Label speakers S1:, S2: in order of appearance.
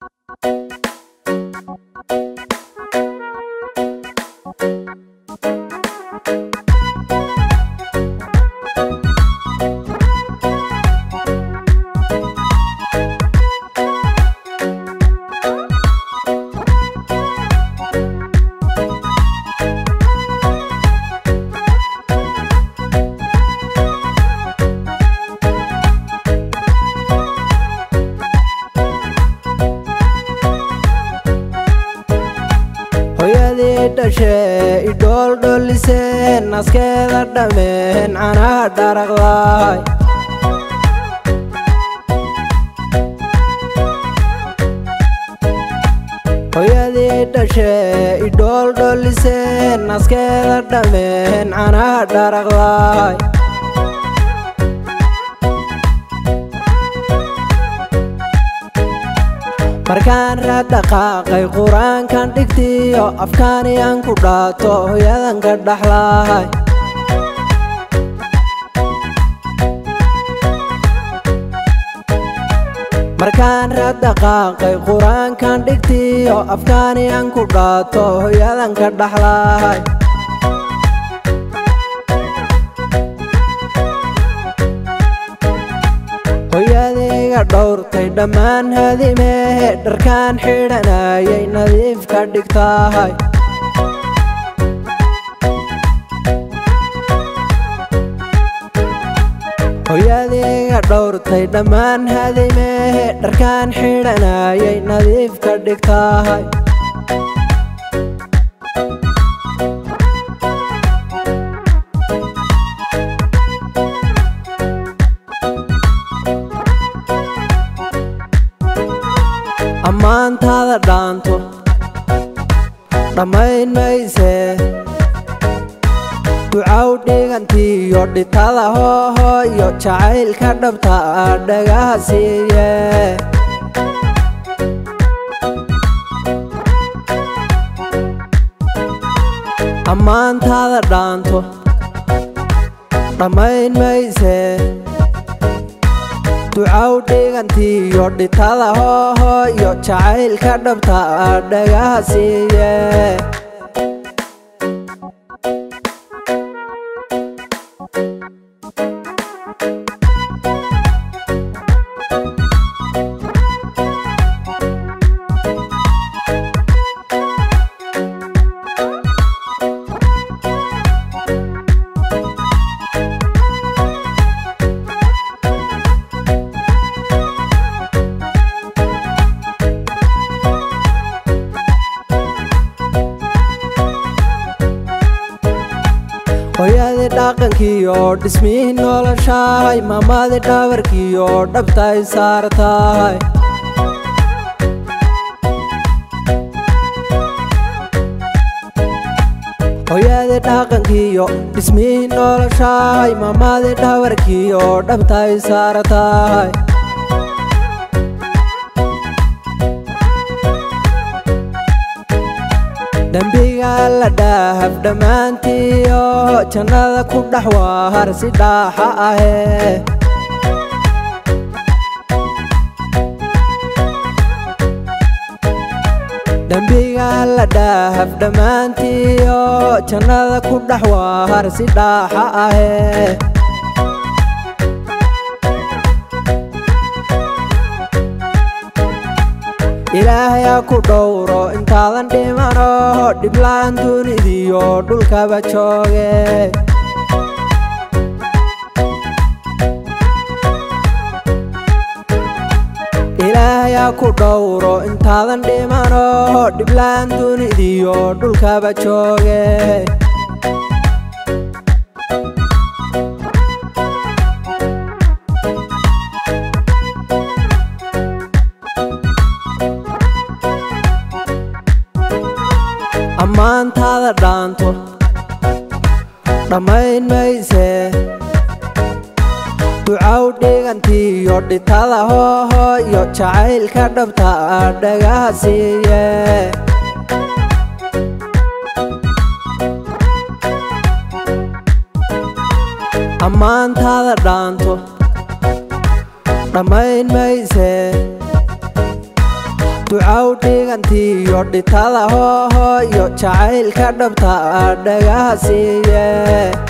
S1: hooyadii dhashee idhooldholisee naskeeda dhammeen canaha dharaqdaay hooyadii dhashee idhooldholisee naskeeda dhammeen canaha dharaqdaay markaan raad dhaqaaqay qur-aankan dhigtiyo afkaaniyaan ku dhaato hooyadan ka dhaxlahay markaan raad dhaqaaqay qur-aankan dhigtiyo afkaaniyaan ku dhaato hooyadan ka dhaxlahay hooyadayga dhowrtay dhammaan hadimehe dharkaan xidhanayay nadiif ka dhigtahay hooyadayga dhowrtay dhammaan hadimehe dharkaan xidhanayay nadiif ka dhigtahay ammaantaada dhaanto dhammayn maysee ducaw dhigantiiyo dhitada hoohooyo jacaylka dhabta ah dhagaha siiye ammaantaada dhaanto dhammayn maysee ducaw dhigantiiyo dhitada hoohooyo jacaylka dhabta ah dhagaha siiye hooyadii dhaqankiiyo dhismihii noloshahay maamadii dhabarkiiyo dhabtay saartahay hooyadii dhaqankiiyo dhismihii noloshahay maamadii dhabarkiiyo dhabtay saartahay dembiga la dhaahab dhammaantiyo jannada ku dhex waar si dhaaxa ahee dembiga la dhaahab dhammaantiyo jannada ku dhex waar si dhaaxa ahee ilaahayaa ku dhowro intaadan dhimano dhiblaan dunidiyo dhulkaba jooge ilaahayaa ku dhowro intaadan dhimano dhiblaan dunidiyo dhulkaba jooge ammaantaada dhaanto dhammayn maysee ducaw dhigantiiyo dhitada hoohooyo jacaylka dhabta ah dhagaha siiye ammaantaada dhaanto dhammayn maysee ducaw dhigantiyo dhitada hoohooyo jacaylka dhabta dhagaha siiye